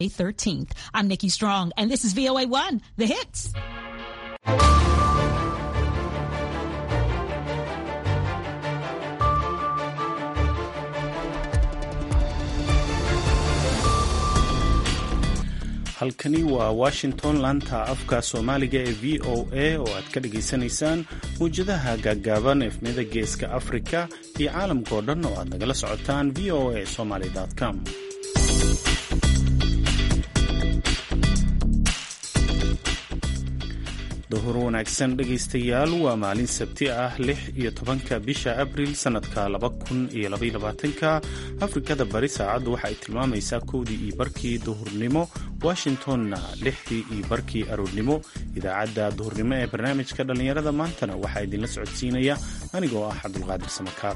13th. I'm Nikki Strong, and this is VOA 1, The Hits. halkani waa washington laanta afka soomaaliga ee v o a oo aad ka dhagaysanaysaan mawjadaha gaaggaaban efmiyada geeska afrika iyo caalamkao dhan oo aad nagala socotaan v o a somaly com duhur wanaagsan dhegaystayaal waa maalin sabti ah lix iyo tobanka bisha abril sannadka laba kun iyo labayolabaatanka afrikada bari saacaddu waxa ay tilmaamaysaa kowdii iyo barkii duhurnimo washingtonna lixdii iyo barkii aroornimo idaacadda duhurnimo ee barnaamijka dhallinyarada maantana waxaa idinla socodsiinaya anigoo ah cabdulqaadir samakaab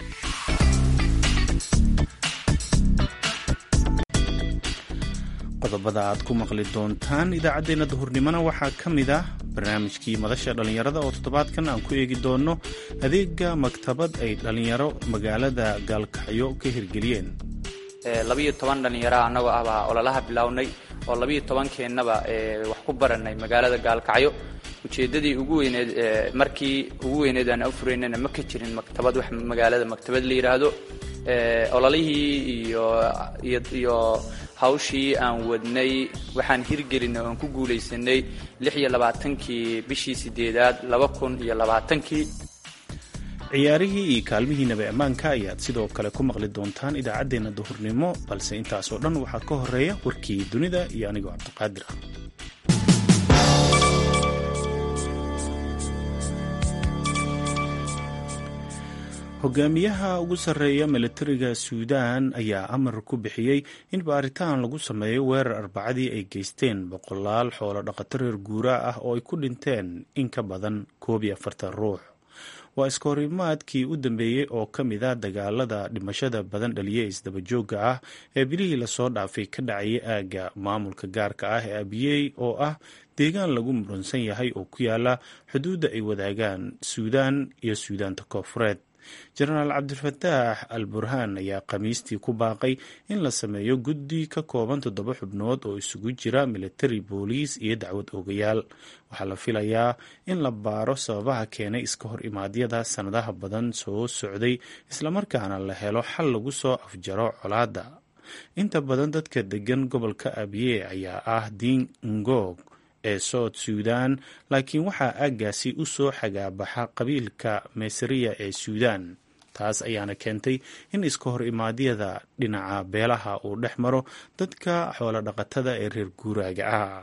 qodobada aad ku maqli doontaan idaacaddeenna duhurnimona waxaa ka mid ah barnaamijkii madasha dhallinyarada oo toddobaadkan aan ku eegi doonno adeega maktabad ay dhallinyaro magaalada gaalkacyo ka hirgeliyeen labiyo toban dhallinyara annagoo ah baa ololaha bilownay oo labiyo tobankeennaba wax ku baranay magaalada gaalkacyo ujeeddadii ugu weyneed markii ugu weyneed aan afuraynana ma ka jirin maktabad wax magaalada maktabad la yidhaahdo ololihii iyo iyo hawshii aan wadnay waxaan hirgelinay oan ku guulaysanay lix iyo labaatankii bishii sideedaad laba kun iyo labaatankii ciyaarihii iyo kaalmihii nabi ammaanka ayaad sidoo kale ku maqli doontaan idaacaddeenna duhurnimo balse intaasoo dhan waxaa ka horeeya warkii dunida iyo anigoo cabdiqaadir ah hogaamiyaha ugu sarreeya milatariga suudaan ayaa amar ku bixiyey in baaritaan lagu sameeyo weerar arbacadii ay geysteen boqolaal xoolo dhaqato reer guuraa ah oo ay ku dhinteen in ka badan koob iyo afartan ruux waa iskahorimaadkii u dambeeyey oo ka mid a dagaalada dhimashada badan dhaliye isdabajoogga ah ee bilihii lasoo dhaafay ka dhacayay aagga maamulka gaarka ah ee abiyey oo ah deegaan lagu muransan yahay oo ku yaala xuduudda ay wadaagaan suudaan iyo suudaanta koofureed jenaraal cabdifataax al burhaan ayaa khamiistii ku baaqay in la sameeyo guddi ka kooban toddoba xubnood oo isugu jira militari booliis iyo dacwad oogayaal waxaa la filayaa in la baaro sababaha keenay iska hor imaadyada sannadaha badan soo socday islamarkaana la helo xal lagu soo afjaro colaadda inta badan dadka degan gobolka abiye ayaa ah diin ngoog ee south suudan laakiin waxaa aaggaasi u soo xagaabaxa qabiilka meysariya ee suudaan taas ayaana keentay in iska hor imaadyada dhinaca beelaha uu dhex maro dadka xoolodhaqatada ee reer guuraaga ah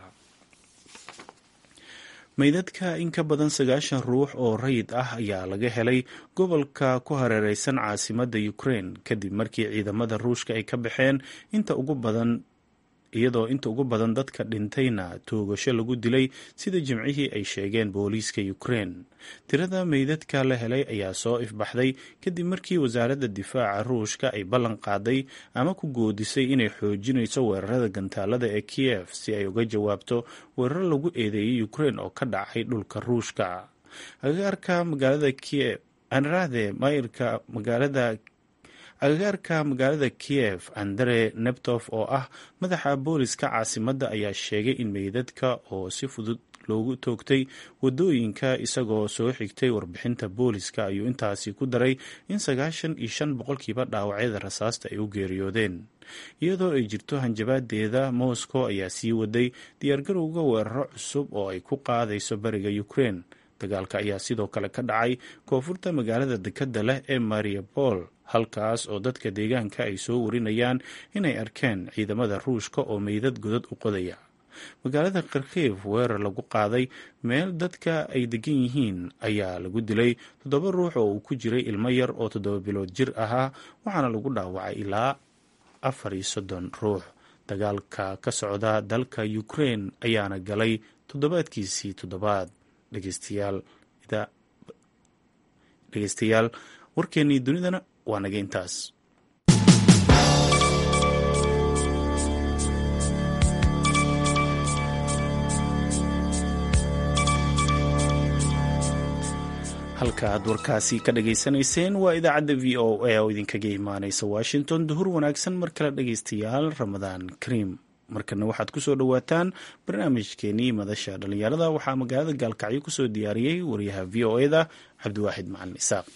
meydadka in ka badan sagaashan ruux oo rayid ah ayaa laga helay gobolka ku hareereysan caasimadda ukraine kadib markii ciidamada ruushka ay ka baxeen inta ugu badan iyadoo inta ugu badan dadka dhintayna toogasho lagu dilay sida jimcihii ay sheegeen booliiska ukraine tirada meydadka la helay ayaa soo ifbaxday kadib markii wasaaradda difaaca ruushka ay ballan qaaday ama ku goodisay inay xoojinayso weerarada gantaalada ee kiev si ay uga jawaabto weeraro lagu eedeeyay ukraine oo ka dhacay dhulka ruushka agagaarka magaalada kiev anraade mayirka magaalada agagaarka magaalada kiev andre nebtof oo ah madaxa booliska caasimadda ayaa sheegay in meydadka oo si fudud loogu toogtay wadooyinka isagoo soo xigtay warbixinta booliska ayuu intaasi ku daray in sagaashan iyo shan boqolkiiba dhaawacyada rasaasta ay u geeriyoodeen iyadoo ay jirto hanjabaadeeda moscow ayaa sii waday diyaargarowga weeraro cusub oo ay ku qaadayso bariga ukraine dagaalka ayaa sidoo kale ka dhacay koonfurta magaalada dekadda leh ee mariapol halkaas oo dadka deegaanka ay soo warinayaan inay arkeen ciidamada ruushka oo meydad godad u qodaya magaalada kharkiv weerar lagu qaaday meel dadka ay degan yihiin ayaa lagu dilay toddoba ruux oo uu ku jiray ilmo yar oo toddoba bilood jir ahaa waxaana lagu dhaawacay ilaa afar iyo soddon ruux dagaalka ka socda dalka ukraine ayaana galay toddobaadkiisii toddobaad dhegeystayaal warkeennii dunidana waa naga intaas halka aad warkaasi ka dhageysanayseen waa idaacadda v o a oo idinkaga imaaneysa washington duhur wanaagsan mar kale dhegeystayaal ramadaan kariim markana waxaad kusoo dhowaataan barnaamijkeenii madasha dhallinyarada waxaa magaalada gaalkacyo kusoo diyaariyey wariyaha v o eda cabdiwaaxid macalin isaaq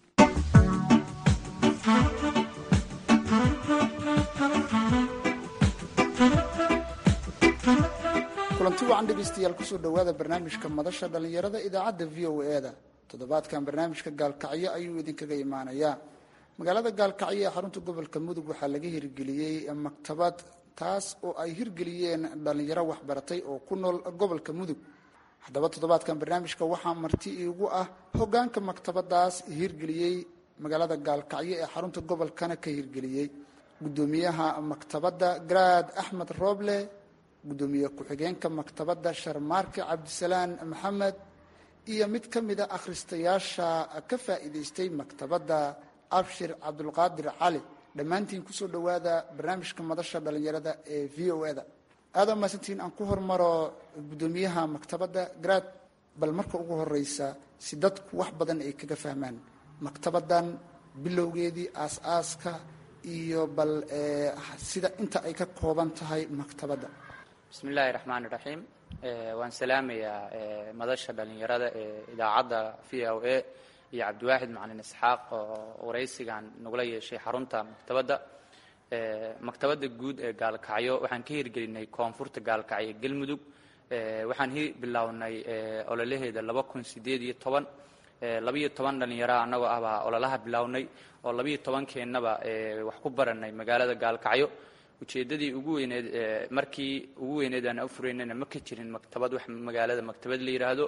kulanti wacan dhegeystayaal kusoo dhowaada barnaamijka madasha dhallinyarada idaacadda v o e-da toddobaadkan barnaamijka gaalkacyo ayuu idinkaga imaanayaa magaalada gaalkacyo ee xarunta gobolka mudug waxaa laga hirgeliyey maktabad taas oo ay hirgeliyeen dhallinyaro waxbaratay oo ku nool gobolka mudug haddaba toddobaadkan barnaamijka waxaa marti iigu ah hogaanka maktabadaas hirgeliyey magaalada gaalkacyo ee xarunta gobolkana ka hirgeliyey gudoomiyaha maktabadda garaad axmed rooble gudoomiye ku-xigeenka maktabadda sharmaarke cabdisalaan maxamed iyo mid ka mida akhristayaasha ka faa'iidaystay maktabadda abshir cabdulqaadir cali dhammaantiin kusoo dhowaada barnaamijka madasha dhallinyarada ee v o e da aada mahadsantiin aan ku hormaro gudoomiyaha maktabadda garaad bal marka ugu horeysa si dadku wax badan ay kaga fahmaan maktabaddan bilowgeedii aas-aaska iyo bal sida inta ay ka kooban tahay maktabadda bismi illaahi raxmaan iraxiim waan salaamayaa madasha dhallinyarada ee idaacadda v o a iyo cabdiwaaxid macalin isxaaq oo waraysigan nagula yeeshay xarunta maktabadda maktabadda guud ee gaalkacyo waxaan ka hirgelinay koonfurta gaalkacyo galmudug waxaan bilownay ololaheeda laba kun sideed iyo toban labiyo toban dhallinyara annagoo ah baa ololaha bilownay oo labiyo tobankeennaba wax ku baranay magaalada gaalkacyo ujeeddadii ugu weyneed markii ugu weyneed aan afuraynana ma ka jirin maktabad wax magaalada maktabad la yidhaahdo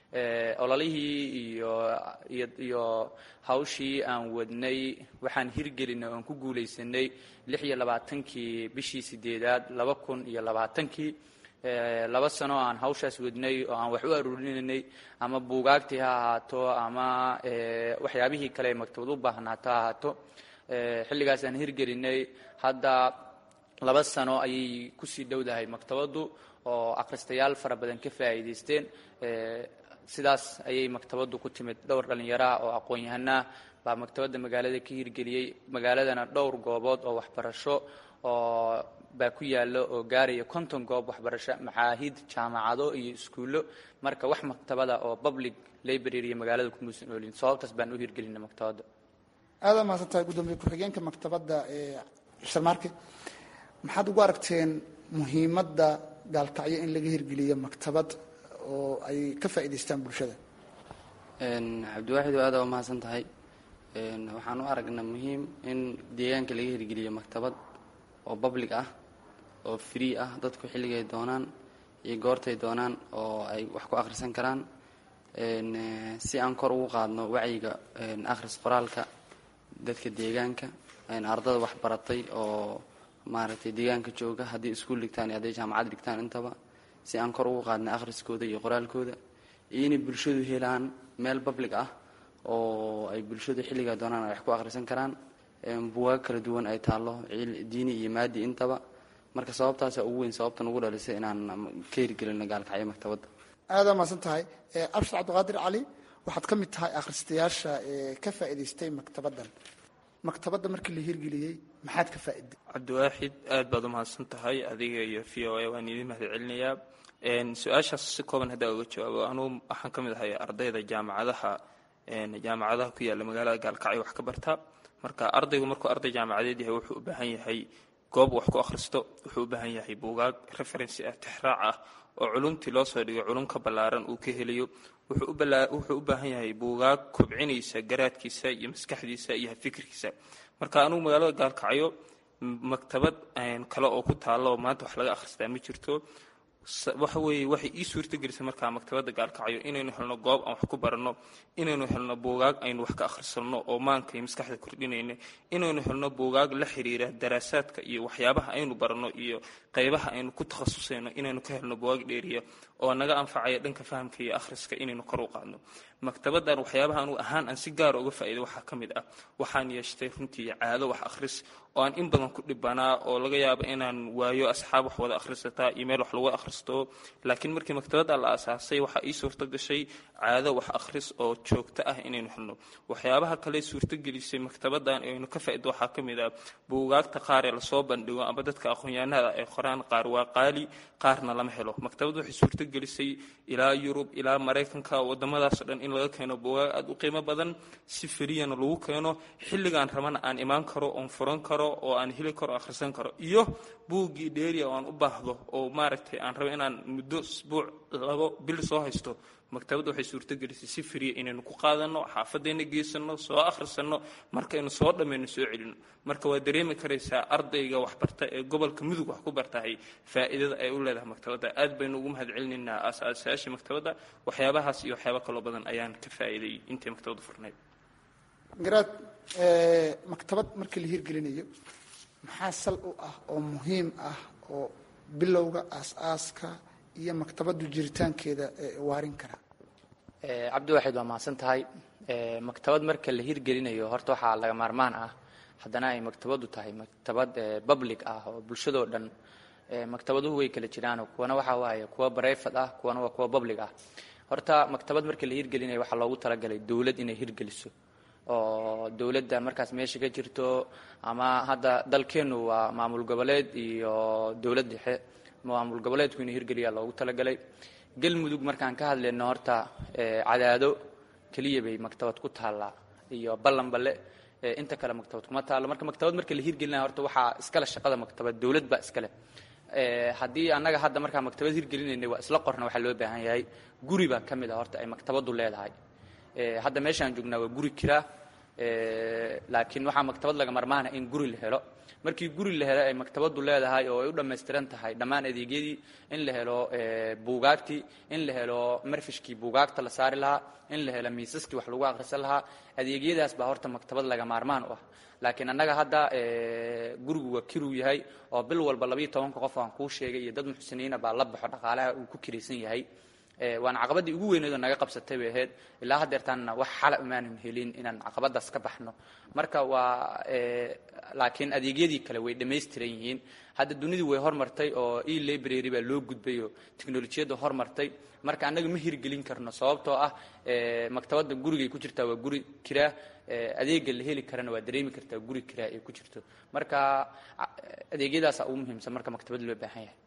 ololihii iyo iyo iyo hawshii aan wadnay waxaan hirgelinay oan ku guulaysanay lix iyo labaatankii bishii sideedaad laba kun iyo labaatankii laba sano aan hawshaas wadnay oo aan wax u aruurinanay ama buugaagtii ha ahaato ama waxyaabihii kale ee maktabad u baahnaato ha ahaato xilligaasaan hirgelinay hadda laba sano ayay kusii dhowdahay maktabaddu oo akhristayaal fara badan ka faa'iidaysteen sidaas ayay maktabaddu ku timid dhowr dhallinyaraha oo aqoon-yahanah baa maktabadda magaalada ka hirgeliyey magaaladana dhowr goobood oo waxbarasho oo baa ku yaalo oo gaaraya konton goob waxbarasho macaahid jaamacado iyo iskuullo marka wax maktabada oo public library magaalada kumuusan oolin sababtaas baan u hirgelinay maktabadda aada mahadsan tahay guddoomiye ku-xigeenka maktabadda ee sharmaarke maxaad ugu aragteen muhiimadda gaalkacyo in laga hirgeliyo maktabad oo ay ka faa'iidaystaan bulshada cabdiwaaxid oo aada waa mahadsan tahay waxaan u aragnaa muhiim in deegaanka laga hirgeliyo maktabad oo public ah oo free ah dadku xilligay doonaan iyo goortay doonaan oo ay wax ku akhrisan karaan si aan kor ugu qaadno wacyiga akhris qoraalka dadka deegaanka ardada wax baratay oo maaragtay deegaanka jooga haddii iskuul dhigtaan iyo hadday jaamacad dhigtaan intaba si aan kor ugu qaadna akhriskooda iyo qoraalkooda iyo inay bulshadu helaan meel public ah oo ay bulshadu xilligaa doonaan ay wax ku akhrisan karaan buwaag kala duwan ay taallo diini iyo maadi intaba marka sababtaasa ugu weyn sababtan ugu dhalisay inaan ka hirgelino gaalkacyo maktabadda aada mahadsan tahay abshir cabdiqaadir cali waxaad ka mid tahay akhristayaasha ee ka faa'iidaystay maktabaddan maktabadda markii la hirgeliyey maxaad ka faa'iday cabdiwaaxid aad baad u mahadsan tahay adiga iyo v o a waan idin mahad celinayaa su-aashaas si kooban haddaa uga jawaabo anugu waxaan ka mid ahay ardayda jaamacadaha jaamacadaha ku yaalla magaalada gaalkacyo wax ka barta marka ardaygu markuu arday jaamacadeed yahay wuxuu u baahan yahay goob wax ku akhristo wuxuu u baahan yahay buugaag referency ah tixraac ah oo culumtii loo soo dhigo culum ka ballaaran uu ka helayo wuxuu u baahan yahay buugaag kobcinaysa garaadkiisa iyo maskaxdiisa iyo fikirkiisa marka anugu magaalada gaalkacyo maktabad kale oo ku taalla oo maanta wax laga akhristaa ma jirto waxa weeye waxay ii suurtagelisay markaa maktabadda gaalkacyo inaynu helno goob aan wax ku baranno inaynu helno buugaag aynu wax ka akhrisanno oo maanka iyo maskaxda kordhinayna inaynu helno buugaag la xiriira daraasaadka iyo waxyaabaha aynu baranno iyo qaybaha aynu ku takhasusayno inaynu ka helno buugaag dheeriya oo naga anfacaya dhanka fahamka iyo akhriska inaynu kor u qaadno maktabadan waxyaabaha anu ahaan aan si gaara uga faa'iiday waxaa ka mid ah waxaan yeeshtay runtii caado wax akhris oo aan in badan ku dhibanaa oo laga yaabo inaan waayo asxaab wax wada akhrisataa iyo meel wax lagu akhristo laakiin markii maktabadda la aasaasay waxaa ii suurto gashay caado wax akhris oo joogto ah inaynu helno waxyaabaha kale suurtogelisay maktabadan aynu ka faa'ido waxaa ka mid ah buugaagta qaar ee lasoo bandhigo amba dadka aqoon-yahanada ay qoraan qaar waa qaali qaarna lama helo maktabaddu waxay suurtogelisay ilaa yurub ilaa maraykanka wadamadaasoo dhan in laga keeno buugaag aada u qiimo badan si feriyana lagu keeno xilligaan rabana aan imaan karo oon furan karo oo aan heli karo akhrisan karo iyo buuggii dheeriya oo aan u baahdo oo maaragtay aan rabo inaan muddo isbuuc labo bil soo haysto maktabadda waxay suurtogelisay si feriya inaynu ku qaadanno xaafadayna geysano soo akhrisanno markaynu soo dhammayno soo celino marka waa dareemi karaysaa ardayga waxbarta ee gobolka mudug wax ku bartahay faa'iidada ay u leedahay maktabadda aad baynu ugu mahad celinaynaa aas-aasayaashii maktabadda waxyaabahaas iyo waxyaaba kaloo badan ayaan ka faa'iiday intii maktabaddu furnayd garaad maktabad markii la hirgelinayo maxaa sal u ah oo muhiim ah oo bilowga aas-aaska iyo maktabaddu jiritaankeeda waarin kara cabdi waxayd waa mahadsan tahay maktabad marka la hirgelinayo horta waxaa laga maarmaan ah haddana ay maktabaddu tahay maktabad public ah oo bulshadoo dhan maktabaduhu way kala jiraan kuwana waxaa waaye kuwa barayfad ah kuwana waa kuwa public ah horta maktabad marka la hirgelinayo waxaa loogu talagalay dowlad inay hirgeliso oo dowladda markaas meesha ka jirto ama hadda dalkeennu waa maamul goboleed iyo dowlad dhexe maamul goboleedku inuu hirgeliyaa loogu talagalay galmudug markaan ka hadlayno horta cadaado keliya bay maktabad ku taallaa iyo ballanballe inta kale maktabad kuma taallo marka maktabad marka la hirgelinaya horta waxaa iskale shaqada maktabad dowlad baa iskale haddii annaga hadda markaa maktabad hirgelinaynay waa isla qorna waxaa loo baahan yahay guri baa ka mid a horta ay maktabaddu leedahay hadda meeshaan joognaa waa guri kiraa laakiin waxaa maktabad laga marmaana in guri la helo markii guri la helo ay maktabaddu leedahay oo ay u dhammaystiran tahay dhammaan adeegyadii in la helo buugaagtii in la helo marfishkii buugaagta la saari lahaa in la helo miisaskii wax lagu akhrisan lahaa adeegyadaas baa horta maktabad laga maarmaan u ah laakiin annaga hadda gurigu waa kiruu yahay oo bil walba labayo tobanka qof aan kuu sheegay iyo dad muxsiniina baa la baxo dhaqaalaha uu ku kiraysan yahay waana caqabadii ugu weyneed oo naga qabsatay bay ahayd ilaa haddeertaanna wax xala umaanan helin inaan caqabadaas ka baxno marka waa laakiin adeegyadii kale way dhammaystiran yihiin hadda dunidii way hormartay oo e library baa loo gudbay oo teknolojiyadda hormartay marka annaga ma hirgelin karno sababtoo ah maktabadda gurigay ku jirtaa waa guri kiraa adeega la heli karana waa dareemi kartaa guri kiraa ay ku jirto marka adeegyadaasa ugu muhiimsan marka maktabad loo baahan yahay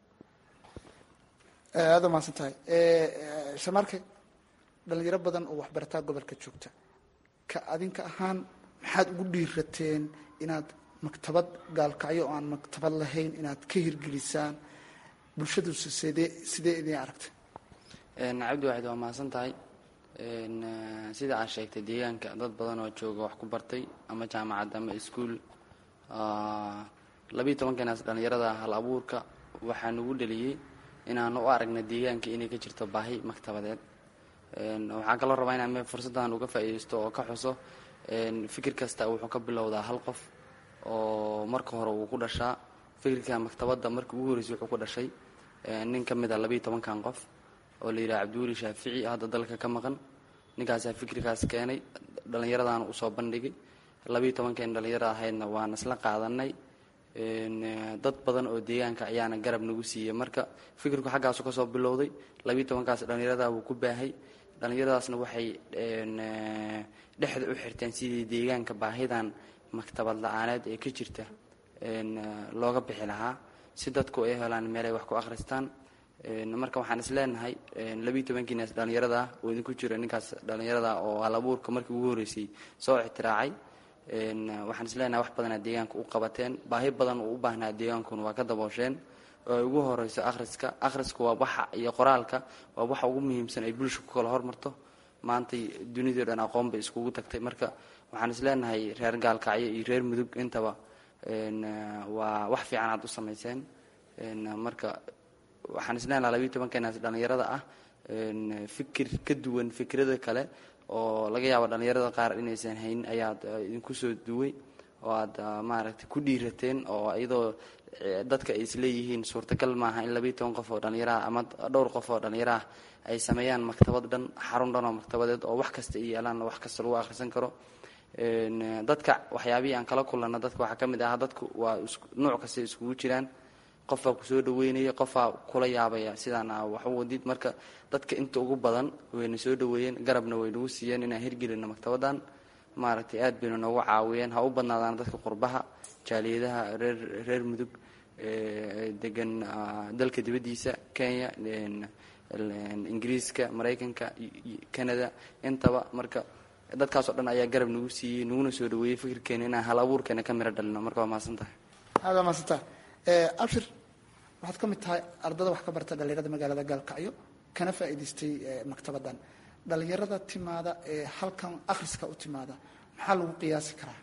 aada umahadsan tahay shamarke dhalinyaro badan oo waxbarataa gobolka joogta ka adinka ahaan maxaad ugu dhiirateen inaad maktabad gaalkacyo oo aan maktabad lahayn inaad ka hirgelisaan bulshaduse sidee sidee idin aragtay cabdi waaxid waa mahadsan tahay sida aad sheegtay deegaanka dad badan oo jooga wax ku bartay ama jaamacad ama iskuol labiiyo tobankeenaas dhalinyarada hal abuurka waxaa nagu dhaliyey inaan u aragna deegaanka inay ka jirto baahi maktabadeed waxaan kaloo rabaa inaan me fursaddan uga faa'iidaysto oo ka xuso fikir kasta wuxuu ka bilowdaa hal qof oo marka hore uu ku dhashaa fikirka maktabadda markii ugu horreysay wuxuu ku dhashay nin ka mid a labiiyo tobankan qof oo la yidhaha cabdiweli shaafici hadda dalka ka maqan ninkaasaa fikirkaas keenay dhallinyaradaana usoo bandhigay labiiyo tobankeen dhallinyarada ahaydna waan isla qaadanay dad badan oo deegaanka ayaana garab nagu siiyey marka fikirku xaggaasu kasoo bilowday labiiyo tobankaas dhallinyarada wuu ku baahay dhallinyaradaasna waxay dhexda u xirteen sidii deegaanka baahidan maktabad la-aaneed ee ka jirta looga bixi lahaa si dadku ay helaan meelay wax ku akhristaan marka waxaan is leenahay labiiyo tobankiinaas dhallinyarada oo idinku jira ninkaas dhallinyarada oo halabuurka markii ugu horreysay soo ixtiraacay waxaan is leenahay wax badanaa deegaanka u qabateen baahi badan uu u baahnaa deegaankuna waa ka daboosheen oo ay ugu horeyso akhriska akhrisku waa waxa iyo qoraalka waa waxa ugu muhiimsan ay bulsha ku kala hormarto maantay dunidao dhan aqoon bay iskugu tagtay marka waxaan is leenahay reer gaalkacyo iyo reer mudug intaba waa wax fiican aad u samayseen marka waxaan is leenahay labiiyo tobankeenaas dhallinyarada ah fikir ka duwan fikrada kale oo laga yaabo dhallinyarada qaar inaysan haynin ayaad idinku soo duway oo aad maaragtay ku dhiirateen oo iyadoo dadka ay isleeyihiin suurtagal maaha in labiiyo toban qof oo dhallinyaraha ama dhowr qof oo dhallinyaraha ay sameeyaan maktabad dhan xarun dhan oo maktabadeed oo wax kasta ay yeelaan wax kasta lagu akhrisan karo dadka waxyaabihii aan kala kulanno dadka waxaa ka mid ah dadku waa nuuc kasta iskugu jiraan qofbaa kusoo dhaweynaya qofbaa kula yaabaya sidaan wax u wadid marka dadka inta ugu badan wayna soo dhaweeyeen garabna way nagu siiyeen inaan hirgelino maktabadan maaragtay aad bayna noogu caawiyeen ha u badnaadaan dadka qurbaha jaaliyadaha reer reer mudug degan dalka dibaddiisa kenya ingiriiska maraykanka canada intaba marka dadkaasoo dhan ayaa garab nagu siiyey naguna soo dhaweeyey fikirkeena inaan hal abuurkeena ka miro dhalino marka waa mahadsan tahay aad waa mahadsantaha abshir waxaad ka mid tahay ardada wax ka barta dhallinyarada magaalada gaalkacyo kana faa'iidaystay maktabadan dhallinyarada timaada ee halkan akhriska u timaada maxaa lagu qiyaasi karaa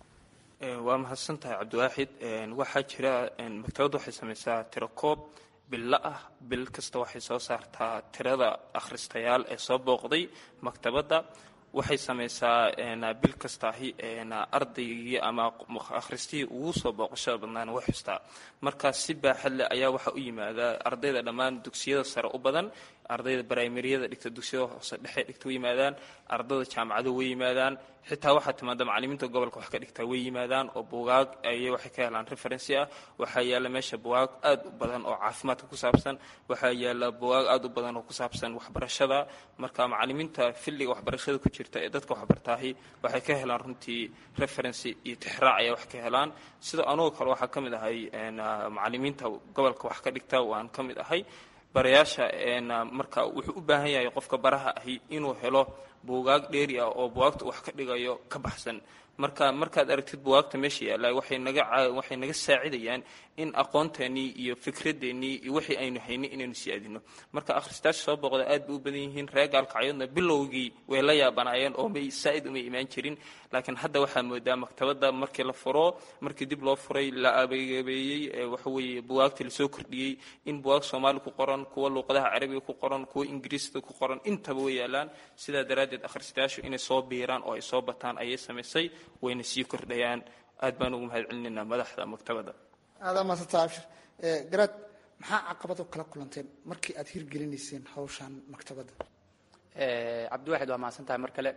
waa mahadsan tahay cabdiwaaxid waxaa jira maktabadda waxay samaysaa tiro koob billa ah bil kasta waxay soo saartaa tirada akhristayaal ee soo booqday maktabadda waxay samaysaa bil kastaahi ardaygii ama akhristihii ugu soo booqashada badnaana way xustaa markaas si baaxad leh ayaa waxaa u yimaada ardayda dhammaan dugsiyada sare u badan ardayda brimariyada dhigta dugsiyada hoose dhexe dhigta way yimaadaan ardayda jaamacada way yimaadaan xitaa waxaa timaada macalimiinta gobolka wax ka dhigtaa way yimaadaan oo bugaag ayay waxay ka helaan referency ah waxaa yaalla meesha bugaag aad u badan oo caafimaadka ku saabsan waxaa yaalla bugaag aad u badan oo ku saabsan waxbarashada marka macalimiinta filliga waxbarashada ku jirta ee dadka waxbartaahi waxay ka helaan runtii referency iyo tixraac ayay wax ka helaan sida anugoo kale waxaa ka mid ahay macalimiinta gobolka wax ka dhigta waan ka mid ahay barayaasha marka wuxuu u baahan yahay qofka baraha ahi inuu helo buugaag dheeri ah oo bugaagta wax ka dhigayo ka baxsan marka markaad aragtid bugaagta meesha yaalla waxay naga waxay naga saacidayaan in aqoonteennii iyo fikradeennii iyo wixii aynu haynay inaynu sii adino marka akhristaasha soo booqda aad bay u badan yihiin reer gaalkacyadna bilowgii way la yaabanaayeen oo may saa'id umay imaan jirin laakiin hadda waxaa moodaa maktabadda markii la furo markii dib loo furay la abeegabeeyey waxa weeye bugaagtii lasoo kordhiyey in bugaag soomaali ku qoran kuwa luuqadaha carabiga ku qoran kuwa ingiriisda ku qoran intaba way yaalaan sidaa daraaddeed akhristayaashu inay soo biiraan oo ay soo bataan ayay samaysay wayna sii kordhayaan aad baan ugu mahad celinaynaa madaxda maktabadda aada maasanta abshir garaad maxaa caqabado kala kulanteen markii aad hirgelinayseen hawshan maktabadda cabdiwaxid waa mahadsan tahay mar kale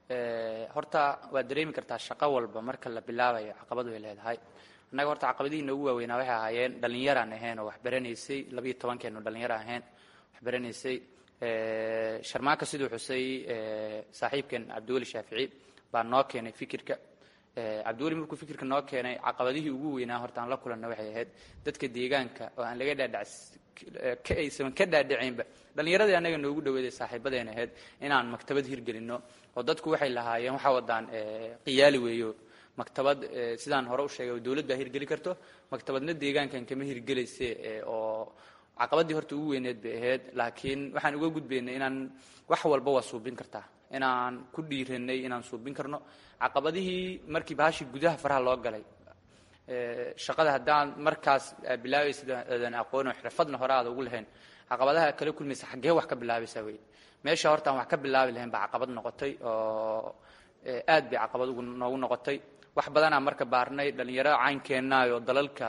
horta waad dareemi kartaa shaqo walba marka la bilaabayo caqabadu ay leedahay annaga horta caqabadihii noogu waaweynaa waxay ahaayeen dhallinyaraan ahayn oo wax baranaysay labiyo tobankeenu dhallinyaro ahayn wax baranaysay sharmaaka siduu xusay saaxiibkeen cabdiweli shaafici baa noo keenay fikirka cabdiweli markuu fikirka noo keenay caqabadihii ugu weynaa horta aan la kulanna waxay ahayd dadka deegaanka oo aan laga dhaadhac ka aysan ka dhaadhacaynba dhallinyaradii annaga noogu dhaweeday saaxiibadeena ahayd inaan maktabad hirgelinno oo dadku waxay lahaayeen waxaa wadaan qiyaali weeyo maktabad sidaan hore u sheegay dowlad baa hirgeli karto maktabadna deegaankan kama hirgelayse oo caqabadii horta ugu weyneed bay ahayd laakiin waxaan uga gudbaynay inaan wax walba waa suubin kartaa inaan ku dhiiranay inaan suubin karno caqabadihii markii bahashii gudaha faraha loo galay shaqada haddaan markaas bilaabaysid aadan aqoono xirfadna hore aada ugu lahayn caqabadaha kala kulmaysa xaggee wax ka bilaabaysaa wey meesha horta aan wax ka bilaabi lahayn baa caqabad noqotay oo aad bay caqabad ugu noogu noqotay wax badanaa marka baarnay dhallinyaro caynkeennaay oo dalalka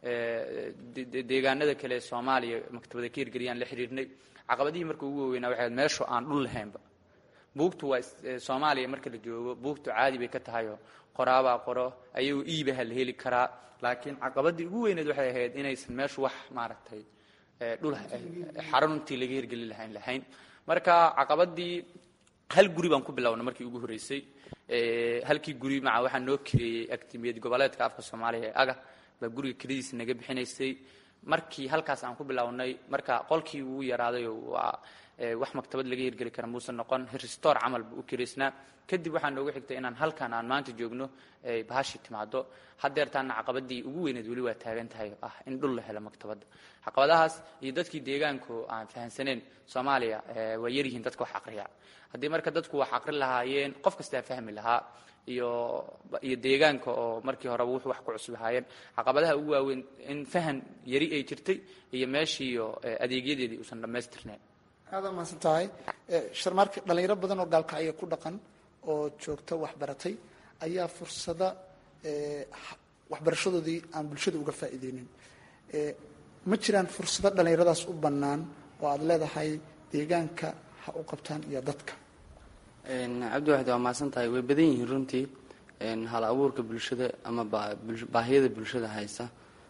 deegaanada kale ee soomaaliya maktabada ka hirgeliyaan la xiriirnay caqabadihii marka ugu waaweynaa waxay ahayd meeshu aan dhul lahaynba buugtu waa soomaaliya marka la joogo buugtu caadi bay ka tahayoo qoraabaa qoro ayagoo iibaha la heli karaa laakiin caqabadii ugu weyneed waxay ahayd inaysan meeshu wax maaragtay dhul xaruntii laga hirgelin lahayn lahayn marka caqabadii hal guri baan ku bilownay markii ugu horreysay halkii guri maca waxaa noo kireeyey agtimiyad goboleedka afka soomaaliya ee aga baa guriga keladiisa naga bixinaysay markii halkaas aan ku bilownay marka qolkii ugu yaraaday waa wax maktabad laga hirgeli kara muusan noqon restore camal buu u kiraysnaa kadib waxaa noogu xigtay inaan halkan aan maanta joogno ay bahashi timaado haddeertaana caqabadii ugu weyneed weli waa taagan tahay ah in dhul la helo maktabadda caqabadahaas iyo dadkii deegaanku aan fahansaneyn soomaaliya waa yaryihiin dadka wax aqriya haddii marka dadku wax aqri lahaayeen qof kastaa fahmi lahaa iyo iyo deegaanka oo markii horeba wuxuu wax ku cusub ahaayeen caqabadaha ugu waaweyn in fahan yari ay jirtay iyo meeshiiyo adeegyadeedii uusan dhammaystirnayn aada mahadsan tahay sharmaarka dhalinyaro badan oo gaalkacyo ku dhaqan oo joogta waxbaratay ayaa fursada waxbarashadoodii aan bulshada uga faa'iideynin ma jiraan fursado dhallinyaradaas u bannaan oo aada leedahay deegaanka ha u qabtaan iyo dadka cabdiwaxid waa mahadsan tahay way badan yihiin runtii hal abuurka bulshada ama baahiyada bulshada haysa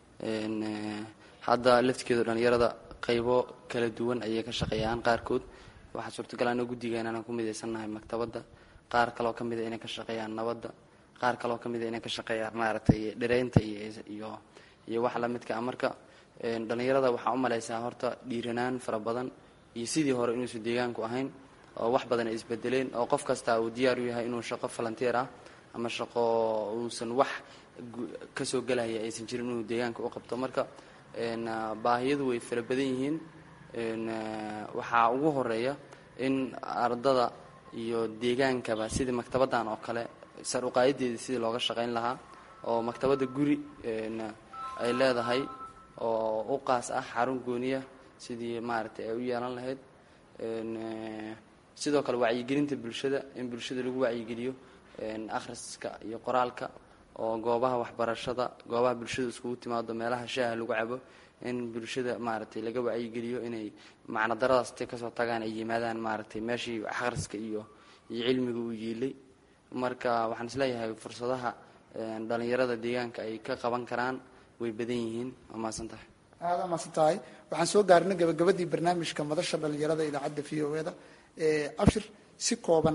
hadda laftigeedu dhallinyarada qaybo kala duwan ayay ka shaqeeyaan qaarkood waxaa suurtagal ana guddigeena inaan ku midaysannahay maktabadda qaar kaloo ka mida inay ka shaqeeyaan nabadda qaar kaloo ka mida inay ka shaqeeyaan maaragtay dhireynta iyo iyo wax lamidka a marka dhallinyarada waxaa u malaysaa horta dhiiranaan fara badan iyo sidii hore inuusan deegaanku ahayn oo wax badan ay isbedeleen oo qof kasta uu diyaar u yahay inuu shaqo falanteer ah ama shaqo uusan wax kasoo gelaya aysan jirin inuu deegaanka u qabto marka baahiyadu way fara badan yihiin waxaa ugu horeeya in ardada iyo deegaankaba sidii maktabaddan oo kale sar uqaayadeeda sidii looga shaqayn lahaa oo maktabadda guri ay leedahay oo u qaas ah xarun gooniya sidii maaragtay ay u yeelan lahayd sidoo kale wacyigelinta bulshada in bulshada lagu wacyigeliyo akhriska iyo qoraalka oo goobaha waxbarashada goobaha bulshada iskugu timaado meelaha shaaha lagu cabo in bulshada maaragtay laga wacyigeliyo inay macno daradaas intay kasoo tagaan ay yimaadaan maaragtay meeshii akhriska iyo iyo cilmiga uu yiilay marka waxaan isleeyahay fursadaha dhallinyarada deegaanka ay ka qaban karaan way badan yihiin waa mahadsan tahay aada mahadsan tahay waxaan soo gaarnay gabagabadii barnaamijka madasha dhallinyarada idaacadda v o e da abshir si kooban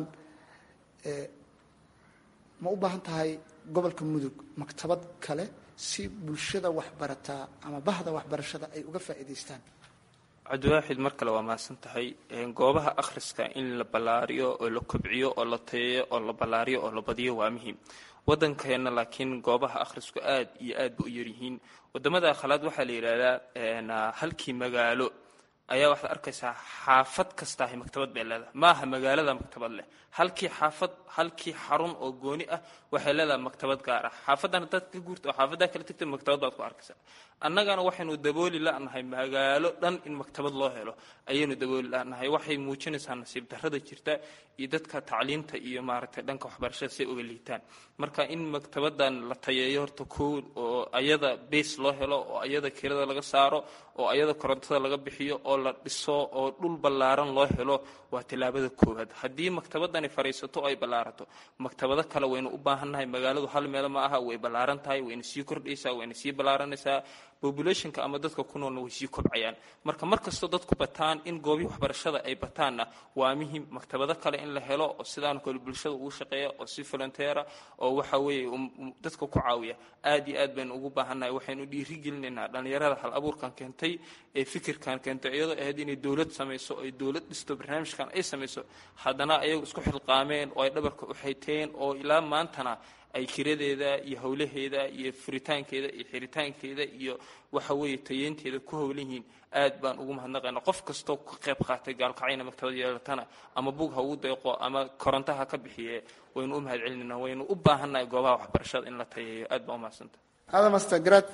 ma u baahan tahay gobolka mudug maktabad kale si bulshada waxbarataa ama bahda waxbarashada ay uga faa'iidaystaan cabdiwaaxid mar kale waa mahadsan tahay goobaha akhriska in la ballaariyo oo la kobciyo oo la tayeeyo oo la ballaariyo oo la badiyo waa muhiim waddankeenna laakiin goobaha akhrisku aad iyo aad ba u yaryihiin waddamada khalaad waxaa la yidhaahdaa halkii magaalo ayaa waxaad arkaysaa xaafad kastaahay maktabad bay leedahay maaha magaalada maktabad leh halkii xaafad halkii xarun oo gooni ah waxay leedahay maktabad gaar ah xaafadan hadaad ka guurta oo xaafadaa kala tagta maktabad baad ku arkaysaa annagana waxaynu dabooli la'nahay magaalo dhan in maktabad loo helo ayaynu dabooli la'nahay waxay muujinaysaa nasiib darrada jirta iyo dadka tacliinta iyo maaragtay dhanka waxbarashada say uga liitaan marka in maktabadan la tayeeyo horta kow oo ayada base loo helo oo ayada kirada laga saaro oo ayada korontada laga bixiyo oo la dhiso oo dhul ballaaran loo helo waa tillaabada koowaad haddii maktabadani fadhiisato oo ay ballaarato maktabado kale waynu u baahannahay magaaladu hal meel ma aha way ballaaran tahay wayna sii kordhaysaa wayna sii ballaaranaysaa populationka ama dadka ku noolna way sii kobcayaan marka mar kastoo dadku bataan in goobihi waxbarashada ay bataanna waa muhim maktabado kale in la helo oo sidaan kale bulshada ugu shaqeeya oo si volunteera oo waxa weeye dadka ku caawiya aad iyo aad baynu ugu baahannahay waxaynu dhiirigelinaynaa dhallinyarada hal abuurkan keentay ee fikirkan keentay iyadoo ahayd inay dowlad samayso ay dowlad dhisto barnaamijkan ay samayso haddana ayagu isku xilqaameen oo ay dhabarka u xayteen oo ilaa maantana ay kiradeeda iyo howlaheeda iyo furitaankeeda iyo xiritaankeeda iyo waxa weeye tayeynteeda ku howlan yihiin aad baan ugu mahadnaqayna qof kastoo ka qayb qaatay gaalkacayna maktabad yeelatana ama bug ha ugu deeqo ama koronto ha ka bixiye waynu u mahad celinayna waynu u baahannahay goobaha waxbarashada in la tayeeyo aad baan u mahadsanta aadan master garaad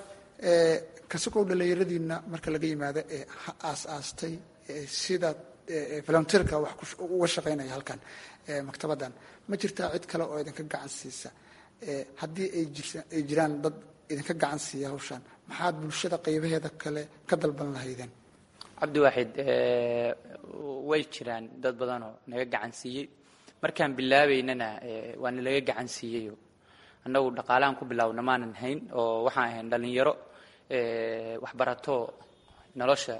kasukoo dhallinyaradiina marka laga yimaado ee ha aas-aastay sida volunteerka wax uga shaqaynaya halkan maktabaddan ma jirtaa cid kale oo idinka gacan siisa haddii ay jiraan dad idinka gacan siiya hawshaan maxaad bulshada qaybaheeda kale ka dalban lahaydeen cabdiwaaxid way jiraan dad badanoo naga gacan siiyey markaan bilaabaynana waa nalaga gacan siiyeyo annagu dhaqaalahan ku bilaawna maanan hayn oo waxaan ahayn dhallinyaro waxbarato nolosha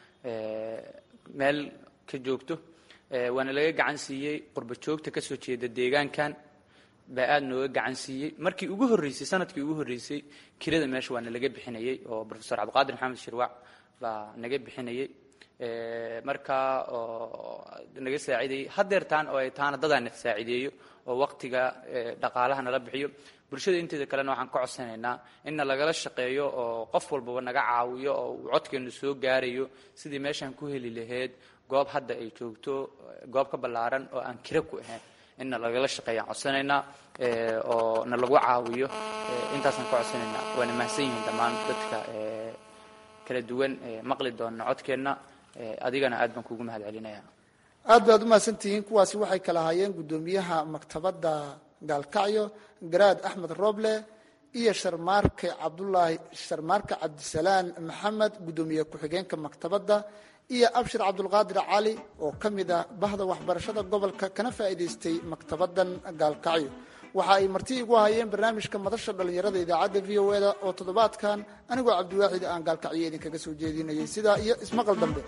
meel ka joogto waana laga gacan siiyey qurba joogta kasoo jeeda deegaankan baa aada nooga gacan siiyey markii ugu horreysay sanadkii ugu horreysay kirada meesha waa nalaga bixinayey oo profesor cabdiqaadir maxamed shirwac baa naga bixinayey markaa oo naga saacideeyey hadeertaan oo ay taana dadaa na saacideeyo oo waqtiga dhaqaalaha nala bixiyo bulshada inteeda kalena waxaan ka codsanaynaa inna lagala shaqeeyo oo qof walbaba naga caawiyo oo uu codkeenu soo gaarayo sidii meeshaan ku heli lahayd goob hadda ay joogto goob ka ballaaran oo aan kira ku ahayn inna lagala shaqeeyaan codsanaynaa oo na lagu caawiyo intaasaan ka codsanaynaa waana mahadsan yihiin dhammaan dadka kala duwan maqli doona codkeenna adigana aad baan kuugu mahad celinaya aad baad umahadsantihiin kuwaasi waxay kala ahaayeen guddoomiyaha maktabadda gaalkacyo garaad axmed roble iyo sharmaarke cabdulaahi sharmaarke cabdisalaan maxamed guddoomiye ku-xigeenka maktabadda iyo abshir cabdulqaadir cali oo ka mid ah bahda waxbarashada gobolka kana faa'iidaystay maktabaddan gaalkacyo waxa ay marti igu hayeen barnaamijka madasha dhallinyarada idaacadda v o eda oo toddobaadkan anigoo cabdiwaaxid aan gaalkacyo idinkaga soo jeedinayay sidaa iyo ismaqal dambe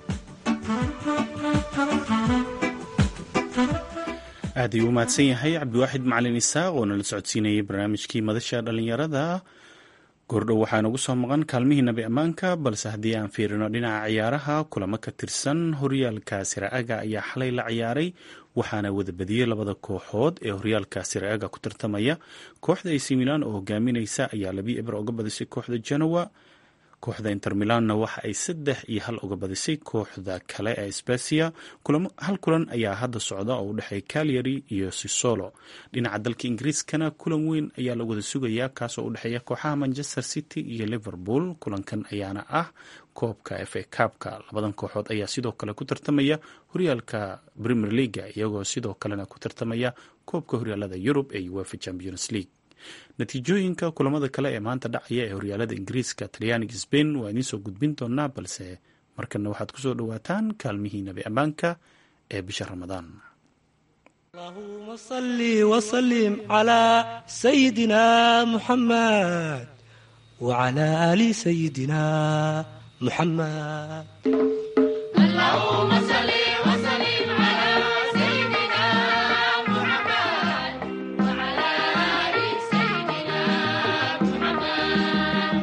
aad ayuu u mahadsan yahay cabdiwaaxid macalin isaaq oo nala socodsiinayay barnaamijkii madasha dhallinyarada goordhow waxaa nagu soo maqan kaalmihii nabi ammaanka balse haddii aan fiirino dhinaca ciyaaraha kulamo ka tirsan horyaalka siraaga ayaa xalay la ciyaaray waxaana wada badiyey labada kooxood ee horyaalka siraaga ku tartamaya kooxda ac milan oo hogaaminaysa ayaa labii eber oga badisay kooxda genowa kooxda inter milanna waxa ay saddex iyo hal uga badisay kooxda kale ee specia hal kulan ayaa hadda socda oo u dhexeeya calyary iyo sisolo dhinaca dalka ingiriiskana kulan weyn ayaa la wada sugayaa kaasoo u dhexeeya kooxaha manchester city iyo liverpool kulankan ayaana ah koobka f a kaabka labadan kooxood ayaa sidoo kale ku tartamaya horyaalka premier leaga iyagoo sidoo kalena ku tartamaya koobka horyaalada yurub ee uefa champions league natiijooyinka kulamada kale ee maanta dhacaya ee horyaalada ingiriiska talyaaniga sbain waa idiin soo gudbin doonaa balse markana waxaad kusoo dhawaataan kaalmihii nabi ammaanka ee bisha ramadaan اللهم صل وسلم على سيدنا محمد وعلى آل سيدنا محمد اللهم صل وسلم على سيدنا محمد وعلى آل سيدنا محمد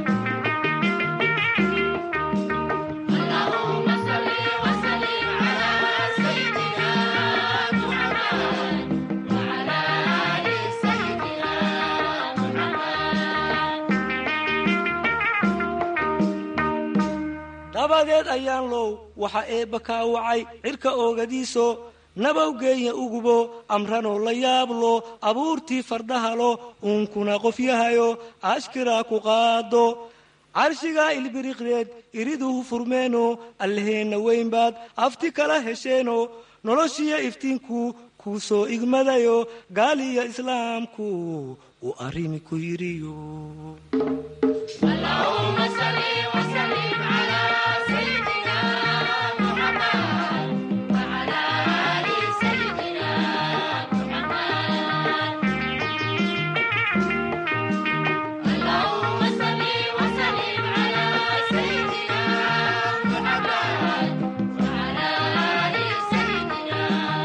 اللهم صل وسلم على سيدنا محمد وعلى آل سيدنا محمد dabadeed ayaan low waxa eebba kaa wacay cirka oogadiiso nabawgeenya ugubo amranoo la yaablo abuurtii fardhahalo uunkuna qofyahayo ashkiraa ku qaado carshigaa ilbiriqdeed iriduhu furmeeno allaheenna weyn baad afti kala hesheeno noloshiyo iftiinku kuu soo igmadayo gaaliyo islaamku uu arrimi ku yidhiyo اللهم صل وسلم على سيدنا محمد وعلى آل سيدنا محمد اللهم صل وسلم على سيدنا محمد وعلى آل سيدنا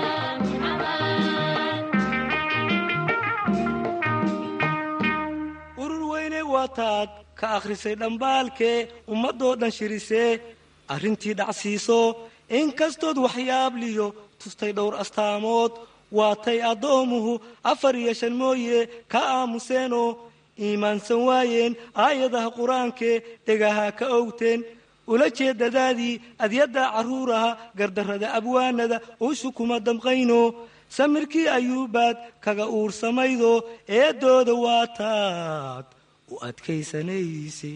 محمد urur weyne waataad ka akhrisay dhambaalkee ummadoo dhan shirisee arrintii dhacsiiso inkastood waxyaabliyo tustay dhowr astaamood waatay addoomuhu afar iyo shan mooye ka aamuseenoo iimaansan waayeen aayadaha qur-aankee dhegaha ka owteen ula jeedadaadii adyadda carruuraha gardarrada abwaanada uushu kuma damqayno samirkii ayuubaad kaga uursamaydo eeddooda waataad u adkaysanayse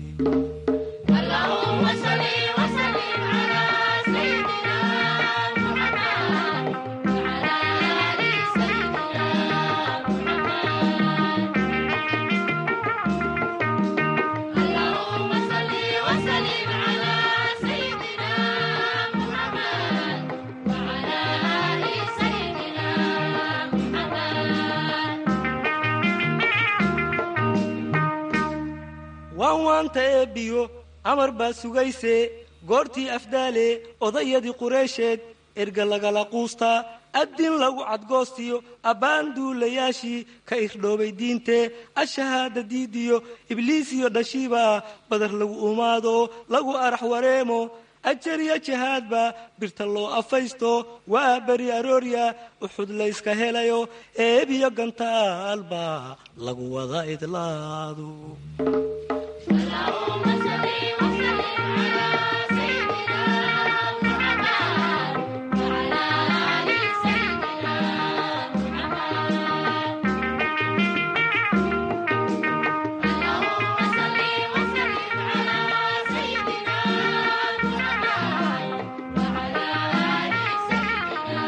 اللهم صل وسلم على سيدنا محمد وعلى آل سيدنا محمد اللهم صل وسلم على سيدنا محمد وعلى آل سيدنا محمد waan waanta eebbiyo amar baa sugayse goortii afdaale odayadii qureysheed erga lagala quustaa addin lagu cadgoostiyo abbaan duulayaashii ka irdhoobay diintee ashahaada diidiyo ibliisiyo dhashiiba badar lagu umaado lagu arax wareemo ajariyo jihaadba birta loo afaysto waa beri aroorya uxud layska helayo eebiyo gantaalba lagu wada idlaado اللهم صل وسلم على سيدنا محمد وعلى آل سيدنا محمد اللهم صل وسلم على سيدنا محمد وعلى آل سيدنا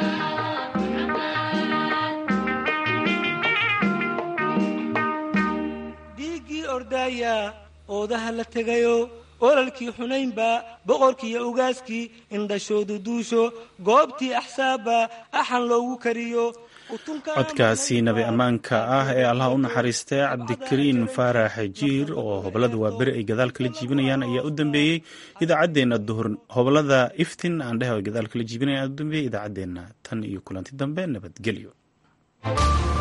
محمد oodaha la tegayo ololkii xunaynba boqorkiiyo ugaaskii indhashoodu duusho goobtii axsaabba axan loogu kariyo codkaasi nabi ammaanka ah ee allah u naxariistay cabdikariin faarax jiir oo hobolada waaberi ay gadaal kala jiibinayaan ayaa u dambeeyey idaacaddeenna duhur hobolada iftin aan dheh ay gadaal kala jiibinayaan ayaa u dambeeyey idaacaddeenna tan iyo kulanti dambe nabadgelyo